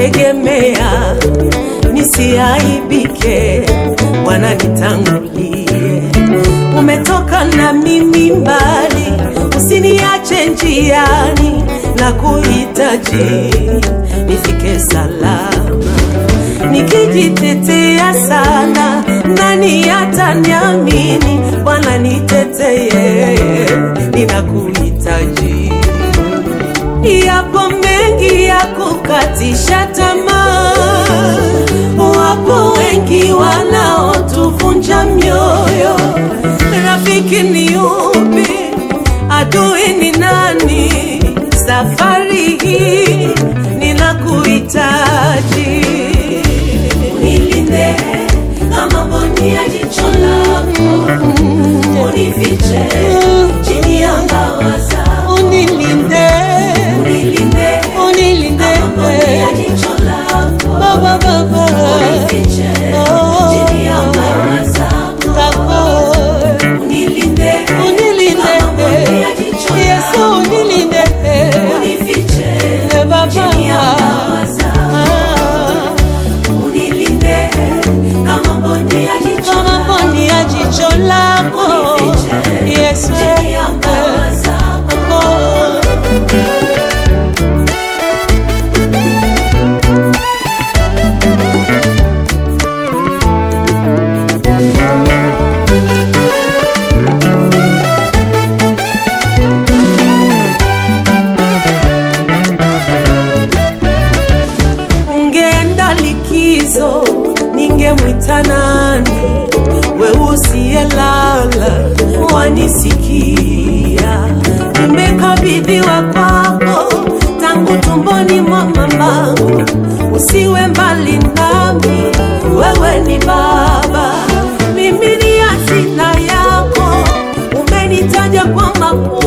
nakutegemea nisiaibike, Bwana nitangulie. Umetoka na mimi mbali, usiniache njiani, na kuhitaji nifike salama. Nikijitetea sana, nani ataniamini? Bwana niteteye, ninakuhitaji. Yapo mengi ya kukatisha tamaa, wapo wengi wanaotuvunja mioyo. Rafiki ni yupi? Adui ni nani? Safari hii ninakuhitaji, Unilinde kama mboni ya jicho lako, unifiche chini ya mbawa zako. unilinde, Unilinde unilinde kama mboni ya jicho lako, Baba, Baba, unifiche chini ya mbawa zako. zako Unilinde unilinde, kama mboni ya jicho Yesu lako, unilinde, unifiche Baba, chini ya mbawa zako. Ah, Unilinde kama mboni ya jicho kama mboni ya jicho lako Yesu, chini ya mbawa zako. ungeenda likizo, ningemwita nani? We usiyelala wanisikia, nimekabidhiwa kwako tangu tumboni mwa mamangu. Usiwe mbali nami, wewe ni Baba, mimi ni hazina yako, umenitaja kwa makuu